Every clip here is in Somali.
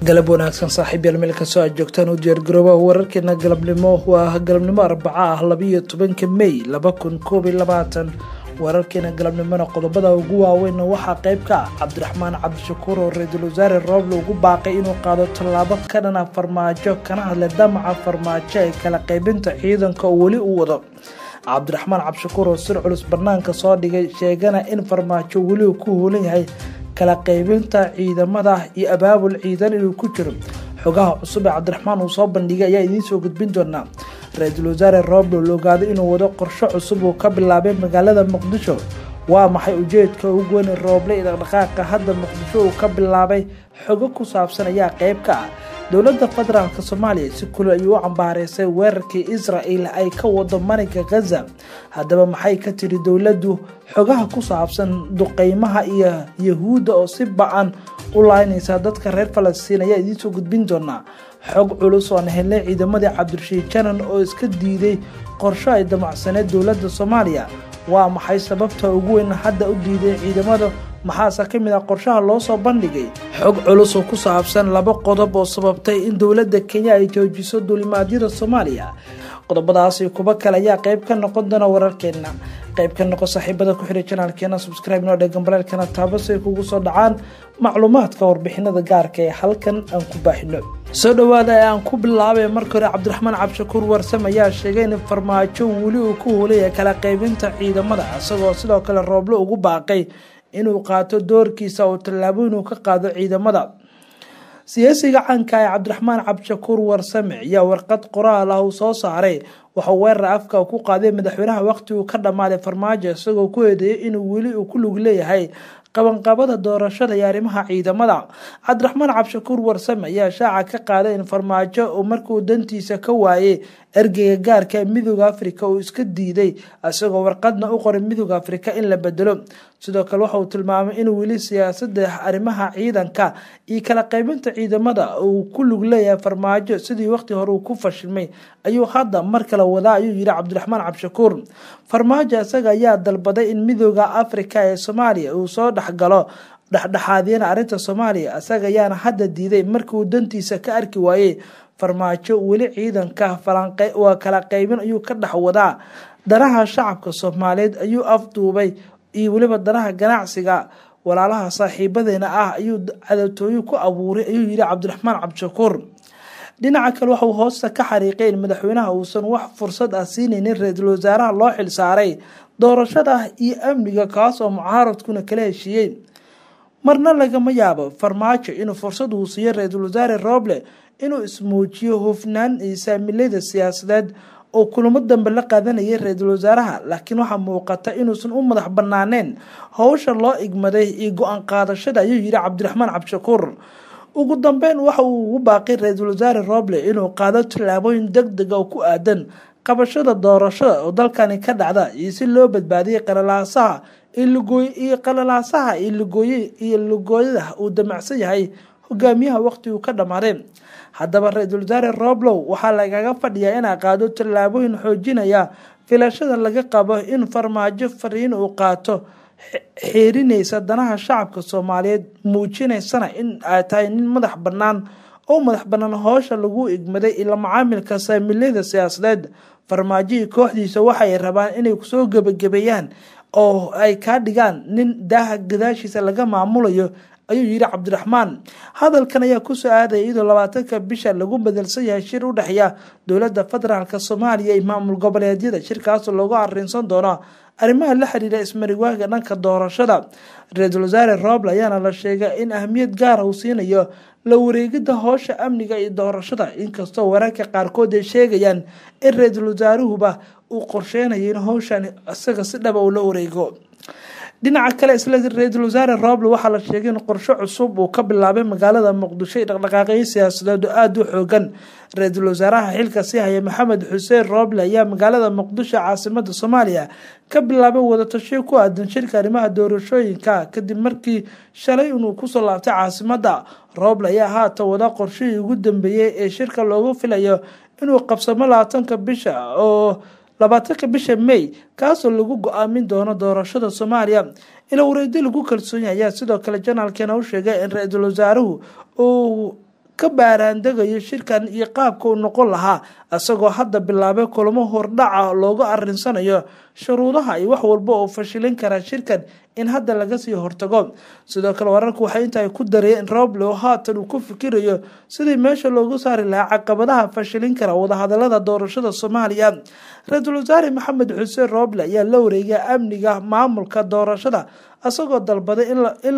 galab wanaagsan saaxiib yaal meel kastoo aad joogtaan u diyaargarooba wararkeena galabnimo waa galabnimo arbaca ah labiiyo tobanka mey laba kun koob iyo labaatan wararkeena galabnimona qodobada ugu waaweyn waxaa qayb ka ah cabdiraxmaan cabdishakuur oo ra-iisul wasaare rooble ugu baaqay inuu qaado tallaabo ka dhana farmaajo kana hadlay damaca farmaajo ee kala qaybinta ciidanka oo weli u wado cabdiraxmaan cabdishakuur oo sir culus banaanka soo dhigay sheegana in farmaajo weli uu ku hoolan yahay kala qaybinta ciidamada iyo abaabul ciidan inuu ku jiro xogaha cusub ee cabdiraxmaan uu soo bandhigay ayaa idiin soo gudbin doonaa ra-iisul wasaare rooble la ogaaday inuu wado qorsho cusub uu ka bilaabay magaalada muqdisho waa maxay ujeedka ugu weyn rooble iyo dhaqdhaqaaqa hadda muqdisho uu ka bilaabay xogo ku saabsan ayaa qayb ka ah dowladda federaalk soomaaliya si kuli ayuu u cambaareysay weerarkii israel ay ka wado marinka khaza haddaba maxay ka tiri dowladdu xogaha ku saabsan duqeymaha iyo yahuudda oo si ba-an u laaynaysa dadka reer falastiin ayaa idiinsoo gudbin doonaa xog culus oo aan helnay ciidamadii cabdirashiid janan oo iska diiday qorsho ay damacsaneed dowladda soomaaliya waa maxay sababta ugu weyn hadda u diiday ciidamada maxaase ka mid ah qorshaha loo soo bandhigay xog culus oo ku saabsan laba qodob oo sababtay in dowladda kenya ay joojiso duulimaadyada soomaaliya qodobadaasi kuba kale ayaa qayb ka noqon doona wararkeena qayb ka noqo saaxiibada ku xiray janaalkeena subscribe noo dhegan baleelkana taabo si ay kugu soo dhacaan macluumaadka warbixinada gaarka ee halkan aan ku baahino soo dhowaada ee aan ku bilaabay marka hore cabdiraxmaan cabdishakuur warsam ayaa sheegay in farmaajo weli uu ku hoolaya kala qaybinta ciidamada isagoo sidoo kale rooble ugu baaqay inuu qaato doorkiisa oo tallaabo inuu ka qaado ciidamada siyaasiga caanka ee cabdiraxmaan cabdishakuur warsame ayaa warqad qoraal ah uu soo saaray waxauu weerar afka ku qaaday madaxweynaha waqti uu ka dhammaaday farmaajo isagoo ku eedeeyay inuu weli uu ku lug leeyahay qabanqabada doorashada iyo arrimaha ciidamada cabdiraxmaan cabdishakuur warsame ayaa shaaca ka qaaday in farmaajo markuu dantiisa ka waayey ergeyga gaarka ee midooda afrika uu iska diiday isagoo warqadna u qoray midooda afrika in la bedelo sidoo kale waxa uu tilmaamay in weli siyaasada arrimaha ciidanka iyo kala qaybinta ciidamada uu ku lug leeyahay farmaajo sidii waqti hore uu ku fashilmay ayuu hadda mar kale wadaa ayuu yihi cabdiraxmaan cabdishakuur farmaajo isaga ayaa dalbaday in midooda afrika ee soomaaliya uu soo dhexgalo dhexdhexaadiyana arrinta soomaaliya isaga ayaana hadda diiday markii uu dantiisa ka arki waayey farmaajo weli ciidanka waa kala qaybin ayuu ka dhex wadaa danaha shacabka soomaaliyeed ayuu afduubay iyo weliba danaha ganacsiga walaalaha saaxiibadeena ah ayuu cadatooyo ku abuuray ayuu yihi cabdiraxmaan cabdishakuur dhinaca kale waxauu hoosta ka xariiqay in madaxweynaha uusan wax fursad ah siinaynin ra-iisul wasaaraha loo xilsaaray doorashada iyo amniga kaas oo mucaaradkuna kala heshiiyey marna lagama yaabo farmaajo inuu fursad uu siiyo ra-iisul wasaare rooble inuu ismuujiyo hufnaan iyo saamilada siyaasadeed oo kulamo dambe la qaadanayay ra-iisul wasaaraha laakiin waxaa muuqata inuusan u madax banaaneen howsha loo igmaday iyo go-aan qaadashada ayuu yihi cabdiraxmaan cabdishakuur ugu dambeyn waxa uu ugu baaqay ra-iisul wasaare rooble inuu qaado tallaabooyin deg dega oo ku aadan qabashada doorashada oo dalkani ka dhacda iyo si loo badbaadiyay qalalaasaha iyo qalalaasaha iyo lugooye iyo lugooyada uu damacsan yahay hogaamiyaha waqti uu ka dhammaaday haddaba ra-iisul wasaare roblow waxaa lagaga fadhiyaa inaa qaado tallaabooyin xoojinaya filashada laga qabo in farmaajo fariin uu qaato xeerinaysa danaha shacabka soomaaliyeed muujinaysana in ay tahay nin madax bannaan oo madax bannaan hoosha lagu igmaday ila macaamilka saamilada siyaasadeed farmaajihii kooxdiisa waxay rabaan inay kusoo gebagabeeyaan oo ay kaa dhigaan nin daaha gadaashiisa laga maamulayo ayuu yihi cabdiraxmaan hadalkan ayaa kusoo aadaya iyadoo labaatanka bisha lagu bedelsan yahay shir u dhexeeya dowladda federaalk soomaaliya iyo maamul goboleedyada shirkaasoo loogu arinsan doono arrimaha la xiriira ismariwaaga dhanka doorashada ra-iisul wasaare rooble ayaana la sheegay in ahmiyad gaara uu siinayo la wareegida hoosha amniga iyo doorashada inkastoo wararka qaarkood ay sheegayaan in ra-iisul wasaaruhuba uu qorsheynayo in howshan isaga si dhaba uu la wareego dhinaca kale isla ra-iisul wasaare rooble waxaa la sheegay in qorsho cusub uu ka bilaabay magaalada muqdisho iyo dhaqdhaqaaqyo siyaasadeed oo aada u xoogan ra-iisul wasaaraha xilka sii haya maxamed xuseen rooble ayaa magaalada muqdisho caasimada soomaaliya ka bilaabay wadatashiyo ku aadan shirka arrimaha doorashooyinka kadib markii shalay inuu kusoo laabtay caasimada rooble ayaa haatan wada qorshihii ugu dambeeyey ee shirka loogu filayo inuu qabsamo labaatanka bisha oo labaatanka bisha may kaasoo lagu go-aamin doono doorashada soomaaliya ila wareedi lagu kalsoon yahay ayaa sidoo kale janaalkeena u sheegay in ra-iisul wasaaruhu uu ka baaraandegayo shirkan iyo qaabka uu noqon lahaa isagoo hadda bilaabay kulamo hordhaca looga arinsanayo shuruudaha iyo wax walba oo fashilin kara shirkan in hadda laga sii hortago sidoo kale wararku waxay intaay ku dareen in roble oo haatan uu ku fikirayo sidii meesha loogu saari lahaa caqabadaha fashilin kara wadahadalada doorashada soomaaliya ra-iisul wasaare maxamed xuseen roble ayaa la wareegay amniga maamulka doorashada isagoo dalbaday in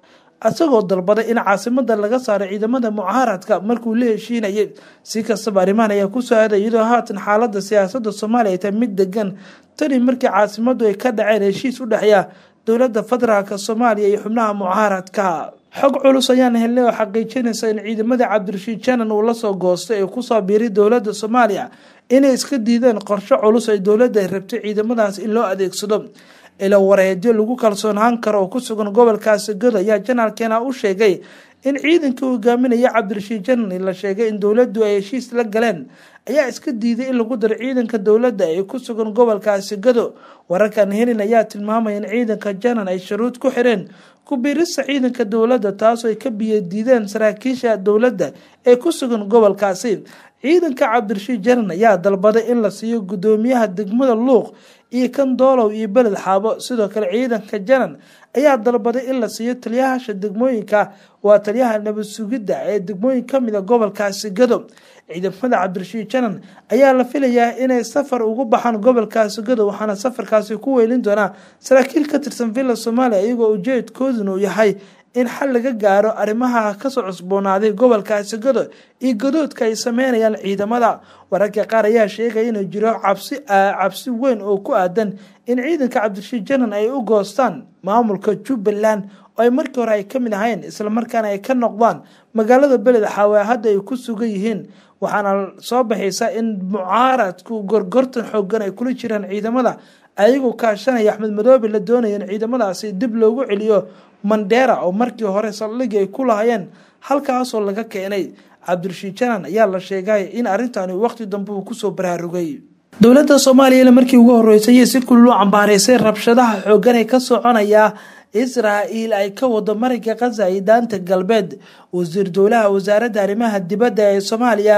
isagoo dalbaday in caasimada laga saaro ciidamada mucaaradka markuu la heshiinayay si kastaba arrimahan ayaa ku soo aaday iyadoo haatan xaalada siyaasada soomaaliya ay tahay mid degan tani markii caasimadu ay ka dhaceen heshiis u dhexeeya dowlada federaalk soomaaliya iyo xubnaha mucaaradka xog culus ayaan helnay oo xaqiijinaysa in ciidamada cabdirashiid janan uu lasoo goostay ee kusoo biiray dowlada soomaaliya inay iska diideen qorsho culus ay dowladda rabtay ciidamadaas in loo adeegsado ilo wareedyo lagu kalsoonaan karo oo ku sugan gobolkaasi gado ayaa janaalkeena u sheegay in ciidankii hogaaminaya cabdirashiid janan la sheegay in dowladdu ay heshiis la galeen ayaa iska diiday in lagu daro ciidanka dowladda ee ku sugan gobolkaasi gado wararkan helin ayaa tilmaamaya in ciidanka janan ay shuruud ku xireen ku-biirista ciidanka dowladda taasoo ay ka biyadiideen saraakiisha dowladda ee ku sugan gobolkaasi ciidanka cabdirashiid janan ayaa dalbaday in la siiyo guddoomiyaha degmada luuq iyo kan doolow iyo beled xaabo sidoo kale ciidanka janan ayaa dalbaday in la siiyo taliyahasha degmooyinka waa taliyaha nabad sugidda ee degmooyin kamid a gobolkaasi gado ciidamada cabdirashiid janan ayaa la filayaa inay safar ugu baxaan gobolkaasi gado waxaana safarkaasi ku weylin doonaa saraakiil ka tirsan villa soomaaliya iyagoo ujeedkooduna uu yahay in xal laga gaaro arrimaha kasoo cusboonaaday gobolkaasi gado iyo gadoodka ay sameynayaan ciidamada wararka qaar ayaa sheegaya inuu jiro cabsi cabsi weyn oo ku aadan in ciidanka cabdirashiid janan ay u goostaan maamulka jubbaland oo ay markii hore ay ka mid ahayn islamarkaana ay ka noqdaan magaalada beled xaawe hadda ay ku sugan yihiin waxaana soo baxaysa in mucaaradku gorgortan xoogan ay kula jiraan ciidamada ayagoo kaashanaya axmed madoobe la doonaya in ciidamadaasi dib loogu celiyo mandheera oo markii hore saldhigii ay ku lahayeen halkaasoo laga keenay cabdirashiid janan ayaa la sheegay in arrintani waqti dambe uu kusoo baraarugay dowladda soomaaliyana markii ugu horeysay si kululu cambaaraysay rabshadaha xoogan ee ka soconaya israael ay ka wado marinka khaza iyo daanta galbeed wasiir dowlaha wasaaradda arrimaha dibadda ee soomaaliya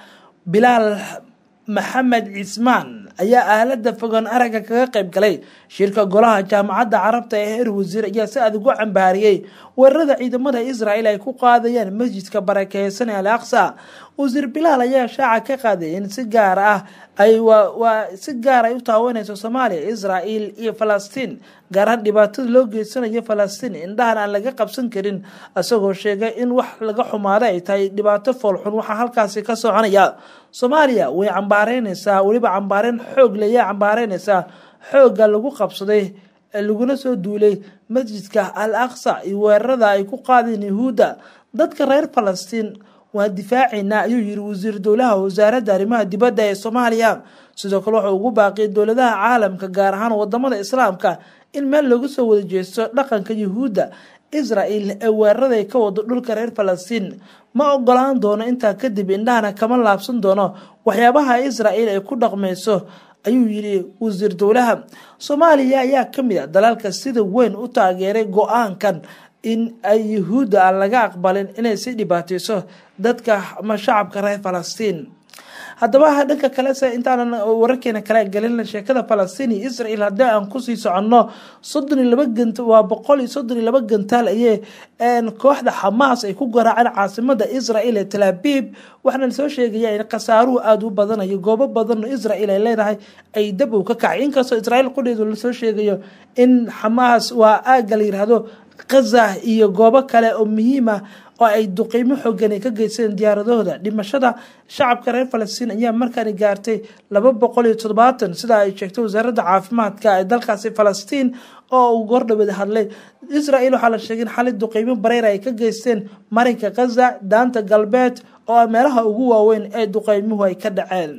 bilaal maxamed cismaan ayaa aalada fogaan aragga kaga qayb galay shirka golaha jaamacadda carabta ee heer wasiir ayaa si adag u cambaariyey weerarada ciidamada israel ay ku qaadayaan masjidka barakeysan ee al aqsa wasiir bilaal ayaa shaaca ka qaaday in si gaar ah ay waa si gaar ay u taawanayso soomaaliya israel iyo falastiin gaar ahaan dhibaatada loo geysanayo falastiin indhahan aan laga qabsan karin isagoo sheegay in wax laga xumaada ay tahay dhibaato foolxun waxaa halkaasi ka soconaya soomaaliya way cambaareynaysaa weliba cambaareen xoog leeya cambaareynaysaa xoogga lagu qabsaday laguna soo duulay masjidka al aqsa iyo weerarada ay ku qaadeen yahuudda dadka reer falastiin waa difaacaynaa ayuu yiri wasiir dowlaha wasaaradda arrimaha dibadda ee soomaaliya sidoo kale wuxuu ugu baaqiyay dowladaha caalamka gaar ahaan wadamada islaamka in meel lagu soo wada jeesto dhaqanka yuhuudda israel ee weeraraday ka wado dhulka reer falastiin ma ogolaan doono intaa kadib indhahana kama laabsan doono waxyaabaha israel ay ku dhaqmayso ayuu yidhi wasiir dowlaha soomaaliya ayaa kamid a dalalka sida weyn u taageeray go-aankan in ay yuhuudda aan laga aqbalin inay si dhibaateyso dadka ama shacabka reer falastiin haddaba dhanka kalese intaanan wararkeena kale gelin sheekada falastiin iyo israel haddii aan kusii soconno soddon iyo laba gant waa boqol iyo soddon iyo laba gantaal ayee kooxda xamaas ay ku garaaceen caasimada israel ee talaabib waxaana soo sheegaya in khasaaruhu aada u badanayo goobo badan oo israel ay leedahay ay dab uu ka kacay inkastoo israel qudheedu lasoo sheegayo in xamaas waa aaga la yiraahdo khaza iyo goobo kale oo muhiima oo ay duqiimo xoogan ay ka geysteen diyaaradahooda dhimashada shacabka reer falastiin ayaa markaani gaartay laba boqol iyo toddobaatan sida ay sheegtay wasaaradda caafimaadka ee dalkaasi falastiin oo uu gordhaweed hadlay israel waxaa la sheegay in xali duqiimo bareyra ay ka geysteen marinka khaza daanta galbeed oo ah meelaha ugu waaweyn ee duqeymuhu ay ka dhaceen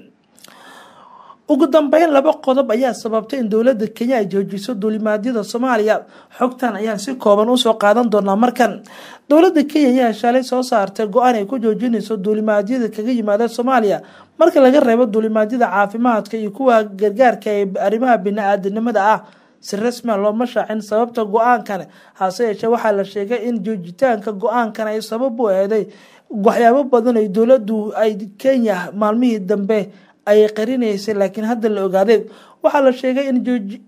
ugu dambeyn laba qodob ayaa sababtay in dowladda kenya ay joojiso duulimaadyada soomaaliya xogtan ayaan si kooban usoo qaadan doonaa markan dowladda kenya ayaa shalay soo saartay go-aan ay ku joojinayso duulimaadyada kaga yimaada soomaaliya marka laga reebo duulimaadyada caafimaadka iyo kuwa gargaarka ee arrimaha bini-aadanimada ah si rasmia looma shaacin sababta go-aankan hase yeeshee waxaa la sheegay in joojitaanka go-aankan ay sabab u eeday waxyaabo badan ay dowladdu ay kenya maalmihii dambe ay qarinaysay laakiin hadda la ogaaday waxaa la sheegay in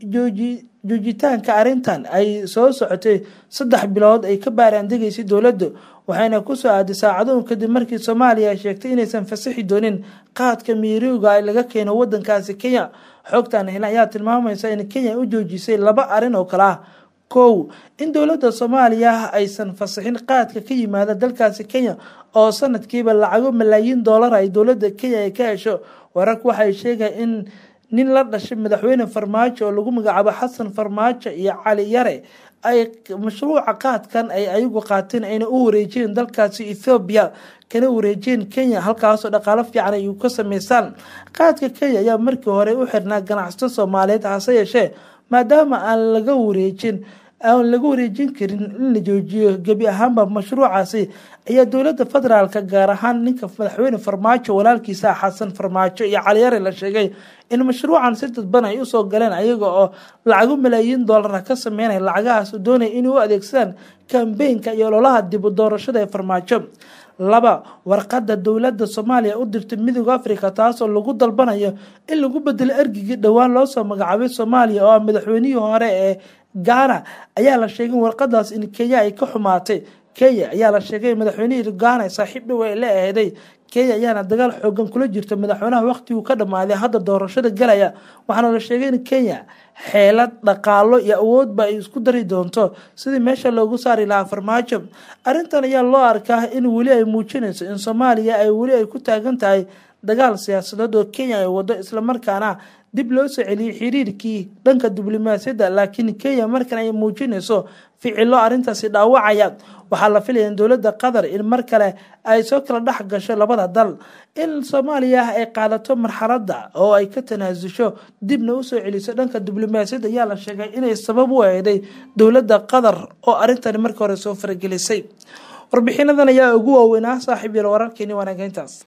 joojitaanka arrintan ay soo socotay saddex bilood ay ka baaraandegaysay dowladdu waxayna kusoo aaday saacadoon kadib markii soomaaliya ay sheegtay inaysan fasaxi doonin qaadka miirowga ay laga keeno wadankaasi kenya xogtan hel ayaa tilmaamaysa in kenya u joojisay laba arrin oo kale ah kow in dowladda soomaaliya aysan fasaxin qaadka ka yimaada dalkaasi kenya oo sanadkiiba lacago malaayiin doolar ay dowladda kenya ay ka hesho wararku waxay sheegaya in nin la dhashay madaxweyne farmaajo oo lagu magacaabo xasan farmaajo iyo cali yare ay mashruuca qaadkan ay ayagu qaateen ayna u wareejiyeen dalkaasi ethoobiya kana wareejiyeen kenya halkaasoo dhaqaalo fiican ay ka sameysaan qaadka kenya ayaa markii hore u xirnaa ganacsato soomaaliyeed hase yeeshee maadaama aan laga wareejin aan laga wareejin karin in la joojiyo gebi ahaanba mashruucaasi ayaa dowladda federaalka gaar ahaan ninka madaxweyne farmaajo walaalkiisa xasan farmaajo iyo caliyare la sheegay in mashruucan si dadban ay usoo galeen ayaga oo lacago malaayiin doolara ka sameynaya lacagahaas doonaya inay u adeegsadaan kambeynka iyo ololaha dib u doorashada ee farmaajo laba warqada dowladda soomaaliya u dirtay midooda africa taasoo lagu dalbanayo in lagu bedelo ergigii dhowaan loosoo magacaabay soomaaliya oo ah madaxweynihii hore ee gaana ayaa la sheegay in warqadaas in kenya ay ka xumaatay kenya ayaa la sheegay madaxweynihii gaana saaxiib dhow ay la aheeday kenya ayaana dagaal xoogan kula jirta madaxweynaha waqtiguu ka dhammaaday hadda doorashada galaya waxaana la sheegay in kenya xeelad dhaqaalo iyo awoodba ay isku dari doonto sidii meesha loogu saari lahaa farmaajo arrintan ayaa loo arkaa in weli ay muujinayso in soomaaliya ay weli ay ku taagan tahay dagaal siyaasadeed oo kenya ay wado islamarkaana dib loo soo celiyey xiriirkii dhanka diblomaasiyadda laakiin kenya markan ay muujinayso ficilo arrintaasi dhaawacaya waxaa la filaya in dowladda qatar in mar kale ay soo kala dhex gasho labada dal in soomaaliya ay qaadato marxaladda oo ay ka tanaasusho dibna usoo celiso dhanka diblomaasiyadda ayaa la sheegay inay sabab u eeday dowladda qatar oo arrintani markii hore soo faragelisay warbixinadan ayaa ugu waaweynaa saaxiib yal wararkeeni wanaagayntaas